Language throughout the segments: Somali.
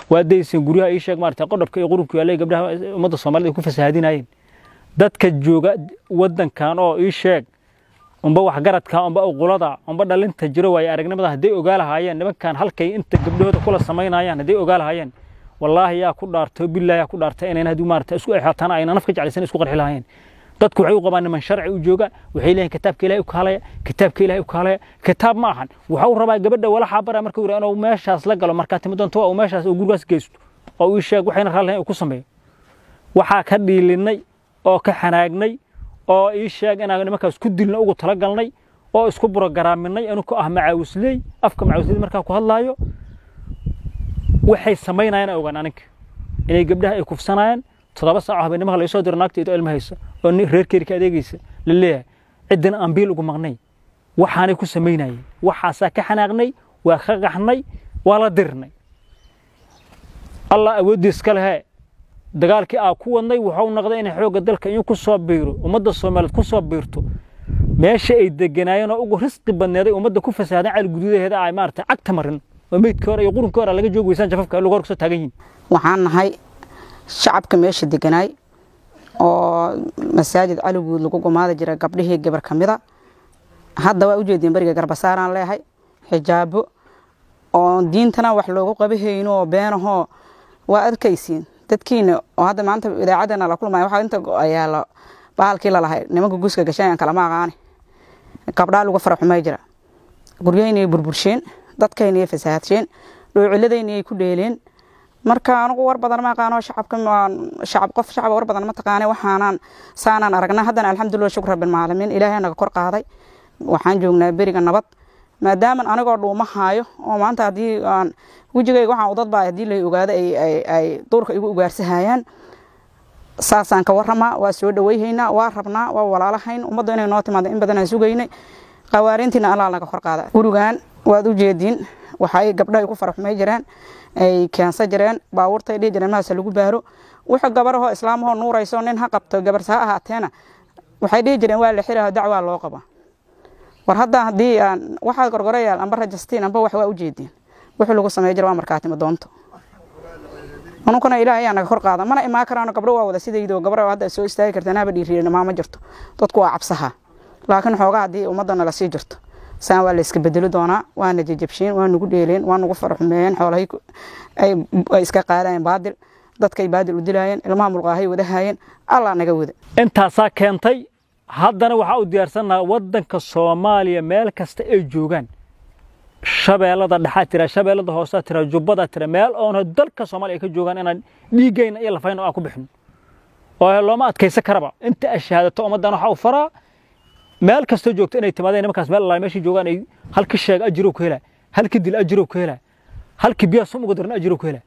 waa daysan guryaha ii sheeg maarata qodhabka iyo qurubka yaallay gabdhaha ummadda soomaalida ay ku fasahaadinayeen dadka jooga waddankan oo ii sheeg umba waxgaradka umba uqulada umba dhalinta jiro waaye aragnimada hadday ogaa lahaayeen nimankan halkay inta gabdhahooda kula samaynayaan hadday ogaa lahaayeen wallaahi yaa ku dhaartay billahi yaa ku dhaartay inayna haddii maarata isku exaataan ayna naf ka jeclaysan isku qarxi lahaayeen dadku waxay u qabaan niman sharci u jooga waxay leeyihin kitaabka ilahay u kaalaya kitaabka ilahay u kaalaya kitaab ma ahan waxau rabaa gabadha walaxaa bara marka yidhaa inuu meeshaas la galo markaa timi doonto waa uu meeshaas uu gurigaas geysto oo uu sheeg waxayna raallihayn uu ku sameeyo waxaa ka dhiilinay oo ka xanaagnay oo ii sheeg inaan nimankaas ku dilna ugu talagalnay oo isku burogaraaminnay inuu ku ah macaawisley afka macaawisley markaa ku hadlaayo waxay samaynayaan ogaan aninka inay gabdhaha ay kufsanayaan toddoba saaco habeennimaha laga soo diro naagta iyadoo ilma haysa oo reerkeeri ka adeegaysa la leeyahay ciddina aan biil ugu maqnay waxaanay ku samaynayeen waxaasaa ka xanaaqnay waa ka qaxnay waa la dirnay allah awooddiis ka lehe dagaalkii aa ku wadnay wuxuu noqday inay xoogga dalka in ku soo biiro ummadda soomaaliyeed ku soo biirto meesha ay deganaayeen oo ugu risqi badneeday ummadda ku fasaadan cali guduudaheeda ay maarata cagta marin oo meydkii hore iyo qurunkii hore laga joogi weysaan jafafka lagu hor kusoo taagan yihin waxaan nahay shacabka meesha deganaay oo masaajid caliguud lagu gumaada jira gabdhihii gabar ka mida hadda waa ujeediin beriga garbasaaraan leehay xijaabo oo diintana wax loogu qabahayno oo beenahoo waa arkaysiin dadkiina oo hadda maanta idaacadana la kulmaya waxaa inta ayaa bahalkii lalahay nimanka guuska gashanayaan kalama aqaane gabdhaa lagu faraxumay jira guryahaynay burbursheen dadkaynay fasahadsheen dhoociladaynaay ku dheeleen marka anigu war badan ma aqaano shacabka shacab qof shacab war badan ma taqaane waxaanan saanaan aragnaa haddana alxamdulillah shukr rabbil caalamiin ilaahay naga kor qaaday waxaan joognaa beriga nabad maadaaman anigoo dhuuma haayo oo maanta haddii aan wejigayga waxaan udadbaa haddii lay ogaado ay duurka igu ugaarsahayaan saasaan ka waramaa waa soo dhaweyhaynaa waa rabnaa waa walaalahayn ummadda inay noo timaada in badanaan sugaynay qawaarintiina allaa naga kor qaada gurigan waad u jeediin waxay gabdhahay ku faraxumay jireen ay keensan jireen baabuurtay dhihi jireen mahaase lagu baaro wuxuu gabarahoo islaamahoo nuurayso nin ha qabto gabarse ha ahaateena waxay dhihi jireen waa la xiraho dacwaa loo qaba war hadda haddii aan waxaa gorgorayaal amba rajastiin amba wax waa u jeediin wixii lagu samey jira waa markaatimo doonto anunkuna ilaah ayaa naga kor qaada mana imaan karaano gabdho waa wada sidaydo gabar hadda soo istaagi kartaan haba dhiiriyen maama jirto dadku waa cabsaha laakiin xoogaa haddii ummadana lasii jirto saan waa la iska bedeli doonaa waana jajabsheen waa nagu dheeleen waa nagu faraxumeeyeen xoolahay ay iska qaadayeen baadil dadkay baadil u dilaayeen ilmaha mulqaahay wadahayeen allah naga wada intaasaa keentay haddana waxaa u diyaarsannaha waddanka soomaaliya meel kasta ay joogaan shabeellada dhexaa tira shabeellada hoosaa tira jubbadaa tira meel oona dalka soomaaliya ay ka joogaan inaan dhiiggayna iyo lafayna aan ku bixin oo looma adkaysan karaba inta ay shahaadato ummaddan waxaa u faraa meel kastoo joogto inay timaadeen nimankaas meel allaay meeshii joogaan ay halkii sheeg ajirow ku helaa halkii dil ajirow ku helaa halkii biyaa sum uga daran ajirow ku helaa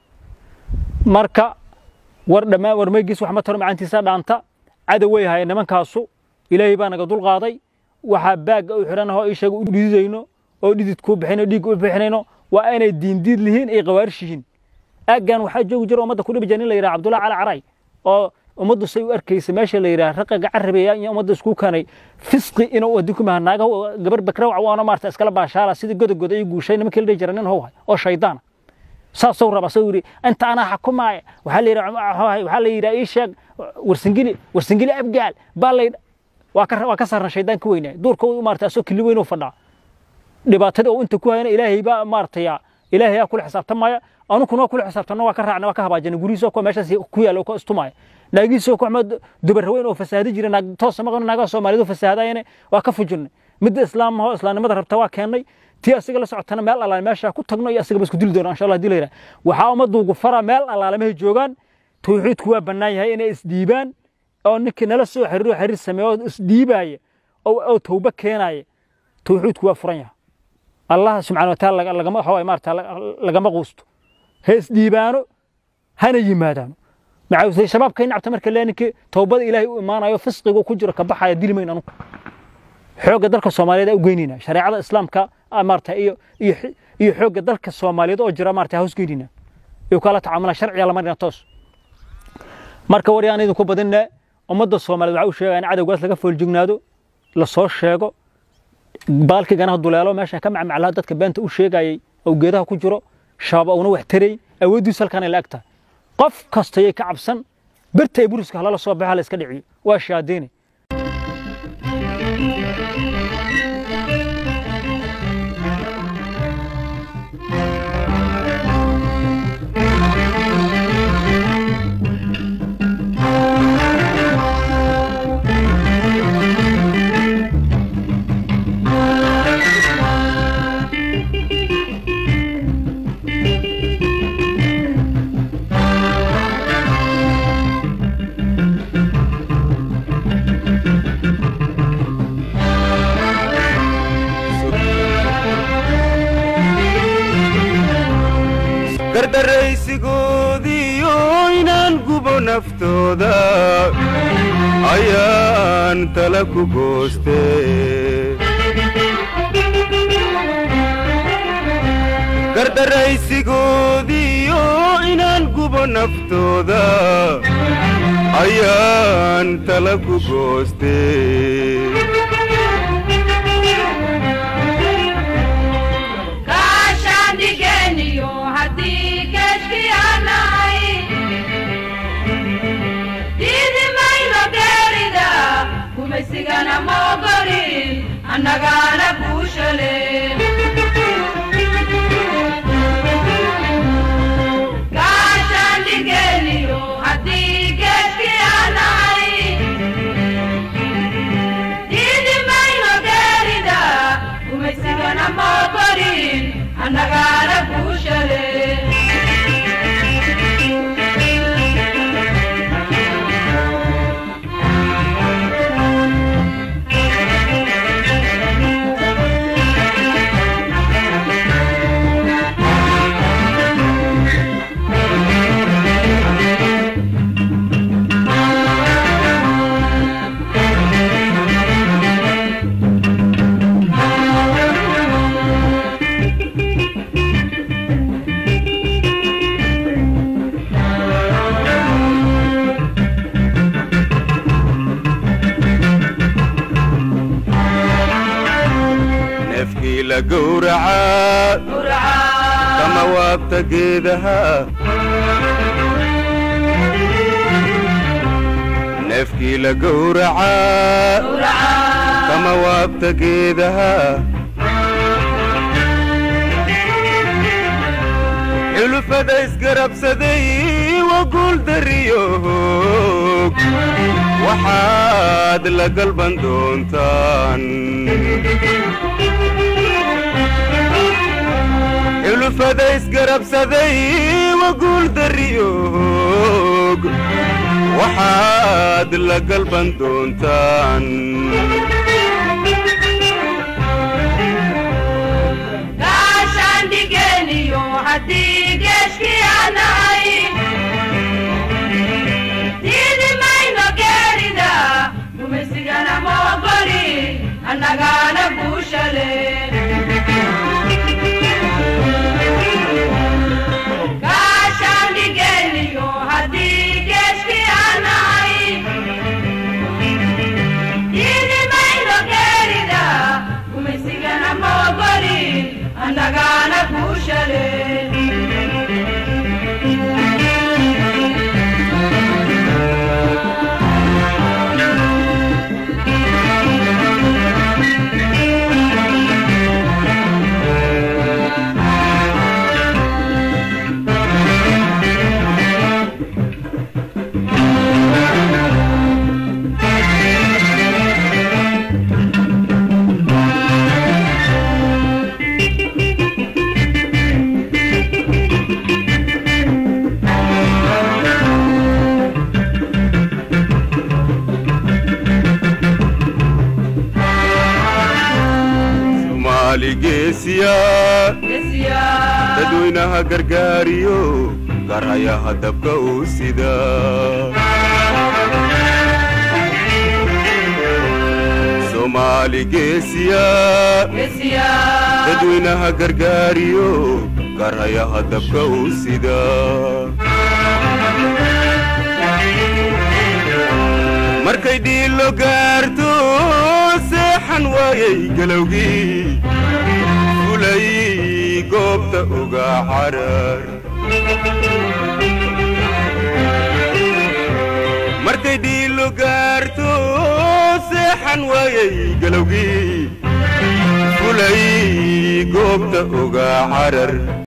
marka war dhammaan war meegiis wax ma taro macaantiisa dhaanta cadow way ahaayeen nimankaasu ilaahay baa naga dulqaaday waxaa baagga u xidhan ahoo ii sheega u dhididayno oo dhidid kuu bixinayno dhiig u bixinayno waa inay diindiid lihiin ay qawaarish yihiin aaggan waxaa joogi jira ummadda ku dhibi jira nin la yidhaha cabdullahi cali caray oo ummaddu say u arkaysa meesha la yidhaha raqaga carabeeya iyo ummadda isku kanay fisqi inuu wadin ku maha naaga gabar bakrawca waana maarta iskala baashaala sidii godogoda ay guushay nimankii la dhihi jira nin howhay oo shaydaana saasuu raba soo yidhi inta anaa xakumaaya waxaa la yidhaha waxaa la yidhaha ii sheeg warsingili warsingili abgaal baa la waa ka waa ka saarna shaydaan ka weynaa duurka u maarta asoo kili weyn u fadhaa dhibaatada oo inta ku hayana ilaahay baa maartaya ilaahay yaa kula xisaabtamaya anukuna waa kula xisaabtanno waa ka raacna waa ka habaajana gurihiisa kuwa meeshaas ku yaala oo ka istumaya naagihiisa ku xumad dubarraweyn oo fasaadi jira naag toosa maqan naagaha soomaalidu fasaadayane waa ka fujinay midda islaamahoo islaamnimada rabta waa keennay tii asiga la socotana meel allaale meesha ku tagno iyo asiga ba isku dili doona insha allah hadii la yidhaha waxaa ummadduugu fara meel allaale mahay joogaan tawxiidku waa bannaan yahay inay isdhiibaan oo ninkii nala soo xiriiro xiriir sameeyo oo isdhiibaaya oo tawba keenaaya tawxiidku waa furan yahay allah subxana wataala lagama waxa maarata lagama quusto ha isdhiibaano hana yimaadaano maxaa shabaabka nacabta marka lee ninkii tawbada ilaahay u imaanayo fisqiga ku jiro ka baxaya dili mayn anugu xoogga dalka soomaaliyeed aa u geynayna shareecada islaamka maarata iyo iyo iyo xoogga dalka soomaaliyeed oo jira maarata hoos geynayna iyo kala tacaamula sharciga la marina toos marka war yaan idinku badinne ummadda soomaaliyeed waxaa u sheegaya in cadowgaas laga fooljignaado la soo sheego baalkii ganaha duleelo meesha ka macmaclaha dadka beenta u sheegayay oo geedaha ku jiro shabaab una wax taray awooddiisu halkaan ay la eg tahay qof kastayay ka cabsan birta ay buriska halala soo baxa la iska dhiciyo waa shaadiine gardaraysigoodiyo inaan gubo naftooda ayaan tala ku gooste gardaraysigoodiyo inaan gubo naftooda ayaan tala ku gooste kaashaandigeniyo haddii geeshkiyaanahay diidi mayno geerida gumaysigana moogolin annagaana guushale kaashaandigeniyo haddii geeshkiyaanahay diidi mayno geerida gumaysigana moogolin annagaana guushale neefkii la gowracaa kama waabta geedaha neefkii la gowracaa kama waabta geedaha xulufada isgarabsaday waa guuldariyo hoog waxaad la galban doontaan xulufada isgarabsaday waa guuldariyo hoog waxaad la galban doontaan kaashaandigeniyo haddii geeshkiyaanahay diidi mayno geerida gumaysigana moogoli annagaana guushale kaashaandigeniyo haddii geeshkiyaanahay diidi mayno geerida gumaysigana moogoli annagaana guushale soomaali geesiya dadweynaha gargaariyo garhayaha dabka uu sida soomaali geesiya dadweynaha gargaariyo garhayaha dabka uu sida markay dhiilo gaarto seexan waayay galowgii fulay goobta uga carar markay dhiilo gaarto seexan waayay galowgii fulay goobta ogaa carar